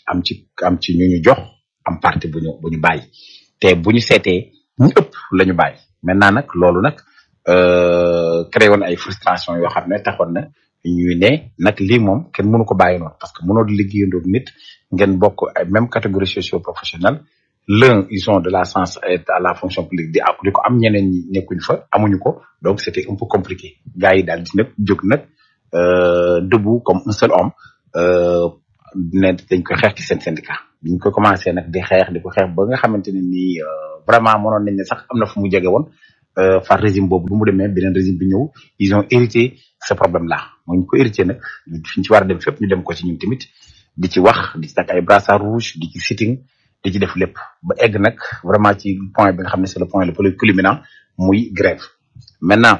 am ci am ci ñu ñu jox am parti bu ñu bu ñu bàyyi te bu ñu seetee ñu ëpp la ñu bàyyi maintenant nag loolu nag créé woon ay frustration yoo xam ne taxoon na ñuy ne nag lii moom kenn mënu ko bàyyi noonu parce que mënoo di liggéeyandoo nit ngeen bokk ay même catégorie socio professionnelle l'un ils ont de la sens à la fonction publique di di ko am ñeneen ñi nekkuñ fa amuñu ko donc c'était un peu compliqué gars yi daal di nag jóg nag debout comme un seul homme ne dañ koy xeex ci seen syndicat biñ ko commencé nag di xeex di ko xeex ba nga xamante ne nii vraiment mënoon nañ ne sax am na fu mu jege woon far régime boobu bu mu demee beneen régime bi ñëw ils ont hérité ce problème là mooy ñu ko hérité nag fi ñu ci war a dem fépp ñu dem ko ci ñun tamit di ci wax di ci takk ay brassard rouge di ci sitting di ci def lépp ba egg nag vraiment ci point bi nga xam ne c'est le point le plus culminant muy grève maintenant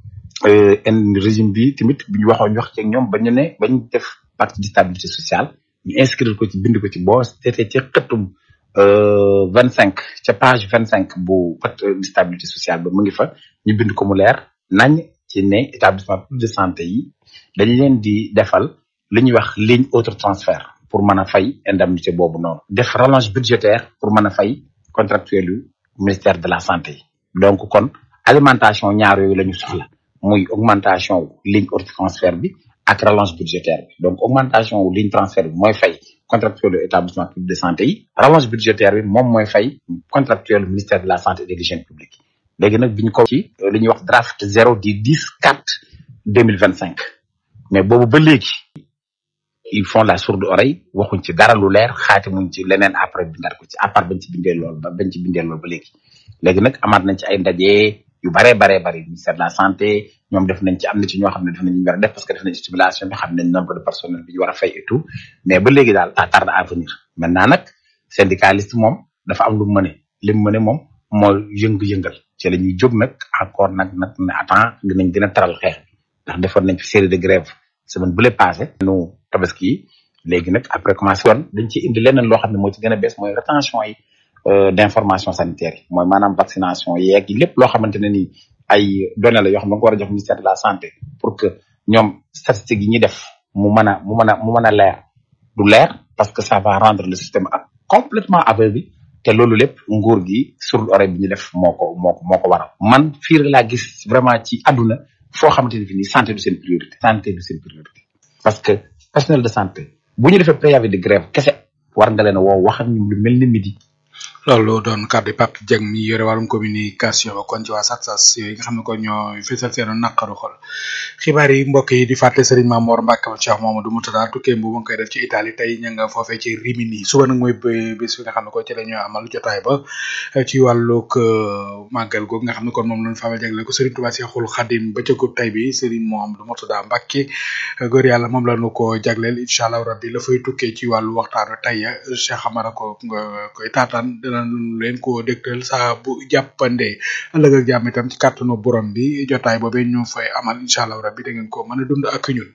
en régime bi tamit bi ñu waxoon ñu wax ci ñoom bañu ne bañ def parti de stabilité sociale ñu inscrire ko ci bind ko ci boo seetee ci xëttum vingt cinq ca page vingt cinq bu pacte de stabilité sociale ba mu ngi fa ñu bind ko mu leer nañ ci ne établissement public de santé yi dañ leen di defal li ñuy wax ligne autre transfert pour mën a fay indemnité boobu noonu def rallonge budgétaire pour mën a fay contractuel yu ministère de la santé yi donc kon alimentation ñaar yooyu la ñu soxla muy augmentation ligne autre transfert bi ak rallonge budgétaire bi donc augmentation wu ligne transfert bi mooy fay contractuel yu établissement public de santé yi rallonge budgétaire bi moom mooy fay contractuel ministère de la santé et de l'hygiène publique léegi nag bi ñu ko ci li ñuy wax draft zéro di dix quatre deux mille vingt cinq mais boobu ba léegi ils font la sourde oreille waxuñ ci dara lu leer xaati muñ ci leneen après bindaat ko ci à part bañ ci bindee lool ba bañ ci bindee lool ba léegi léegi nag amaat nañ ci ay ndaje yu baree baree bari ministère de la santé ñoom def nañ ci am na ci ñoo xam ne def nañ ñu war a def parce que def nañ stimulation bi xam nañ nombre de personnel bi ñu war a fay et tout mais ba léegi daal ça tarde à venir maintenant nag syndicaliste moom dafa am lu mu mëne li mu mëne moom mooy yëngu-yëngal ci la ñuy jóg nag encore nag nag ne attends dinañ gën a taral xeex bi ndax defoon nañ fi série de grève semaine bu le passé nu tabaski yi léegi nag après commencé woon dañ ci indi leneen loo xam ne moo ci gën a bees mooy rétention yi d'information sanitaire yi mooy maanaam vaccination yeeg lépp loo xamante ne nii ay données la yoo xam ne nga ko war a jox ministère de la santé pour que ñoom statistiques yi ñuy def mu mën a mu mën a mu mën a leer du leer parce que ça va rendre le système ak complètement aveugle te loolu lépp nguur gi sourde oreille bi ñu def moo ko moo ko moo ko waral man fii laa gis vraiment ci àdduna foo xamante ne fi nii santé du seen priorité santé du seen priorité parce que personnel de santé bu ñu defee préavis de grève kese war nga leen a woo wax ak ñoom lu mel ni midi loolu doon kàddu Pape Dieng mi yore wàllum communication ba kon ci waa SATSAS yooyu nga xam ne kon ñoo fësal seen naqaru xol xibaar yi mbokk yi di fàttali Serigne Mamour Mbacke Cheikh Mamadou Moutada tukkee bu ma koy def ci Italie tey ña nga foofee ci Rimini suba nag mooy bés bi nga xam ne ko ci la ñu amal jotaay ba ci wàllug màggal googu nga xam ne kon moom lañ faamal jagle ko Serigne Touba Cheikhoul Khadim ba cëgub tay bi Serigne Mamadou Moutada Mbacke góor yàlla moom la ñu ko jagleel incha allah rabbi la fay tukkee ci wàllu waxtaan tey Cheikh Amara ko nga koy taataan dana leen ko dégtal saa bu jàppandee ëllëg ak jàmm itam ci kàttanu borom bi jotaay boobee ñu fay amal incha allah rabbi da ngeen ko mën a dund ak ñun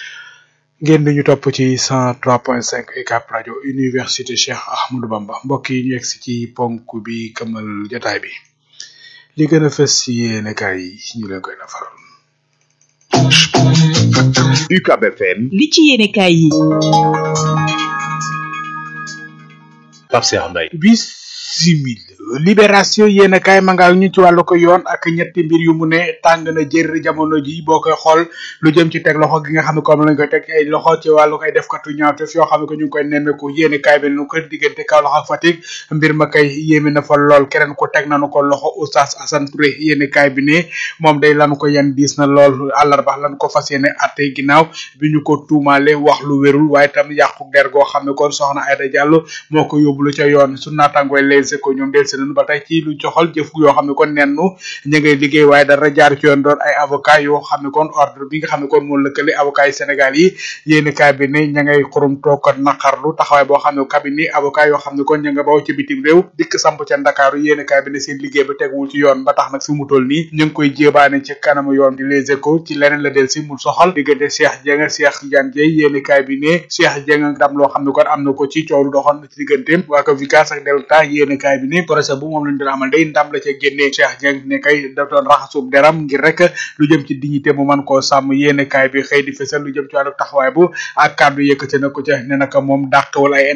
ngeen di ñu topp ci 103.5 UCAB rajo université Cheikh Ahmadou Bamba mbokk yi ñu egg si ci ponk bi këmal jotaay bi li gën a fës ci yéene kaay yi ñu leen koy nafaral. UCAB FM. li ci yéene kaay yi. Pape Cheikh Mbaye. bisimil libération yéen a kaay ma nga ñu ci wàllu ko yoon ak ñetti mbir yu mu ne tàng na jër jamono ji boo koy xool lu jëm ci teg loxo gi nga xam ne comme lañ koy teg ay loxo ci wàllu koy def katu ñaawteef yoo xam ne ko ñu ngi koy nemmeeku yéen a kaay bi nu ko diggante Kaolack ak Fatick mbir ma kay yéeme na fa lool keneen ko teg nañu ko loxo Oustaz Assane Touré yéen a kaay bi ne moom day lanu ko yan diis na lool àllarba lan ko fas yéene atte ginnaaw bi ñu ko tuumaale wax lu wérul waaye tam yàqu der goo xam ne kon soxna Aïda Diallo moo ko yóbbulu ca yoon su naatangooy les ko ñoom del seenanu ba tey ci lu joxal jëf yoo xam ne kon nennu ñu ngay liggéey waaye dara jaar ci yoon doon ay avocat yoo xam ne kon ordre bi nga xam ne kon moo lëkkale avocat yi Sénégal yi yéeni cabinet ña ngay xurum toog ko naqarlu taxawaay boo xam ne cabinet avocat yoo xam ne kon ña nga baw ci bitim réew dikk samp ca Ndakaaru yéeni cabinet seen liggéey ba teguwul ci yoon ba tax nag fi mu toll nii ñu ngi koy jébaane ci kanamu yoon di les échos ci leneen la del si mu soxal diggante Cheikh Dieng Cheikh Tidiane Dieye yéeni cabinet Cheikh Dieng ndam loo xam ne kon am na ko ci coow lu doxoon ci digganteem waa ko Vicas ak Delta yéeni cabinet bi ni procès bu moom lañ doon amal day ndam la ca génnee Cheikh Dieng ne kay daf doon raxasub deram ngir rek lu jëm ci dignité mu man koo sàmm yéene kaay bi xëy di fësal lu jëm ci wàllu taxawaay bu ak kàddu yëkkate na ko ca ne naka moom dàqwal ay